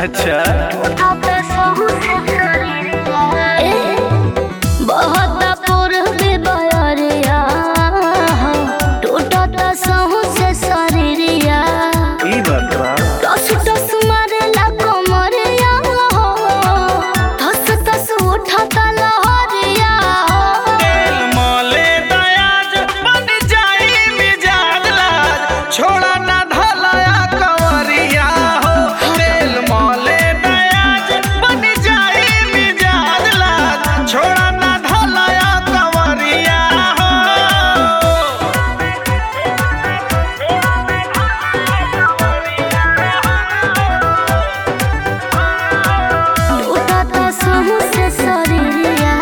अच्छा बहुत पूर्व बयरिया टूटत सहू से शरीरिया ई बात बा टस टस मारेला कमरिया हो धस धस उठत लहरिया हो तेल मले दयाज बन जाई मिजाज लाज छोड़ा ना ढलाया कंवरिया हो तेल मले दयाज बन जाई मिजाज लाज छोड़ा ना ढलाया कंवरिया हो टूटत सहू से शरीरिया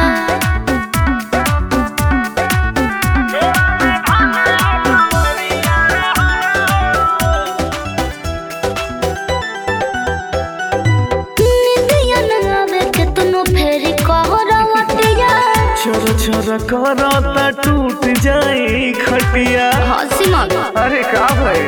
निंदिया न आवे केतनो फेरी कहरवतिया चर चर करता टूट जाई खटिया हंसी मत अरे का भइल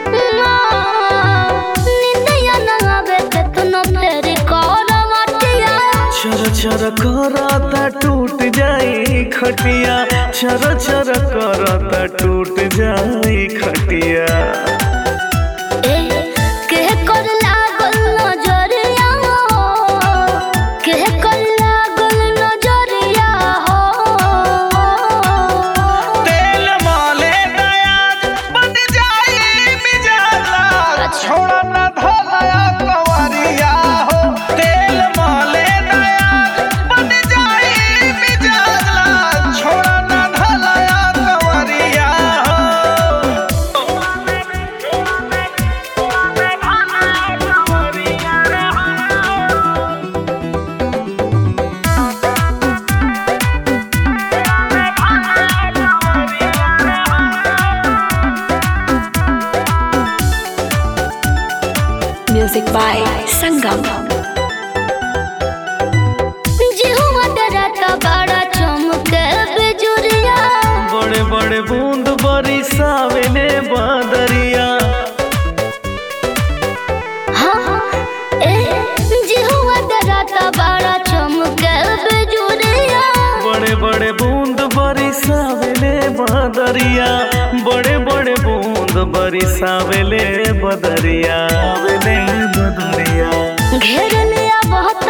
निंदिया न आवे केतनो फेरी कहरवतिया चर चर करता टूट जाई खटिया चर चर करता टूट जाई खटिया ए के कर लागल नजरिया हो के कर लागल नजरिया हो तेल माले दयाज बन जाई मिजाज छोड़ा ना धलाया कंवरिया हो तेल माले दयाज बन जाई मिजाज छोड़ा ना धलाया कंवरिया हो Music by Sangam. जिहुआ डराता बड़ा चमके बिजुरिया बड़े बड़े बूंद बरिसावेले बादरिया हाँ ए जिहुआ डराता बड़ा चमके बिजुरिया बड़े बड़े बूंद बरिसावेले बादरिया बड़े बड़े बूंद बरिसावेले बदरिया आवेले बदरिया घेर लिया बहुत